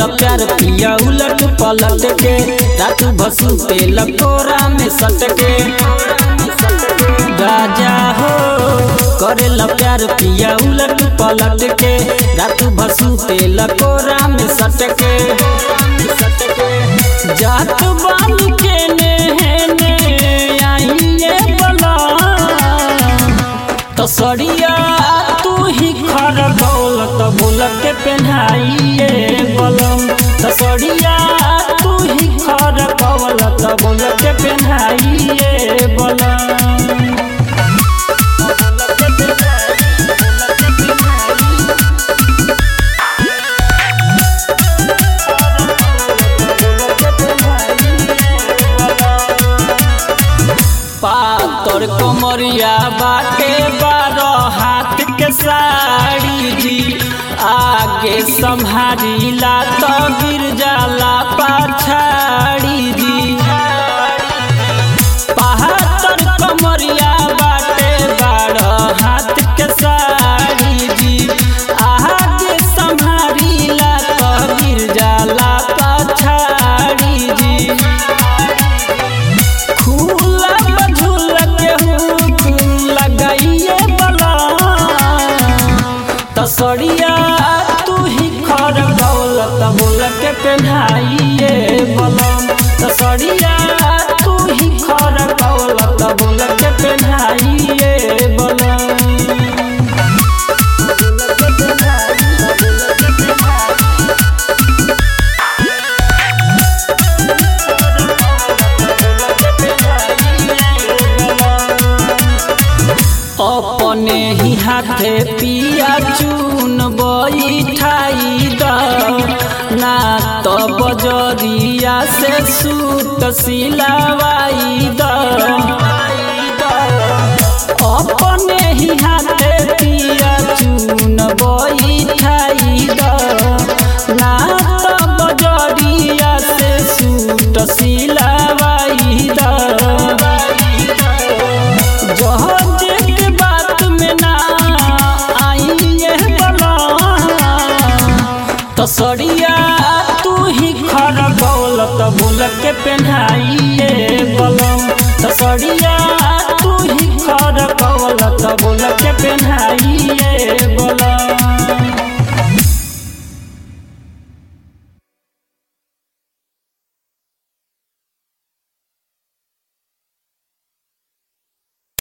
करेला प्यार पिया उलट पलट के रात भसु पे लकोरा में सट के राजा हो करेला प्यार पिया उलट पलट के रात भसु पे लकोरा में सट के जात बानी के ने आइए बला तो सड़िया तू ही खर दौलत बोल के पहनाइए बलम तो सड़िया तू ही खर दौलत बोल के पहनाइए बलम पातर कमरिया बाटे बारह हाथ के साड़ी जी आगे संभारीला तो गिर जाला पाछाड़ी जी पातर कमरिया बाटे बारह हाथ के साड़ी जी आगे संभारीला तो गिर जाला पाछाड़ी जी खुला बझुल के हुक लगाइए बला तसड़िया तू ही खर दौलत बोल के पहनाइए बलम तसड़िया तू ही खर दौलत बोल के पहनाइए बलम अपने ही हाथे पिया चून बैठाई द ना तो बजरिया से सूत सिलवाई द अपने ही हाथे पिया चून बैठाई द ना तो बजरिया से सूत सिलवाई द जहाज के बात में ना आइए बला तसड़िया तू ही खर दौलत बोल के पहनाइए बलम तसड़िया तू ही खर दौलत बोल के पहना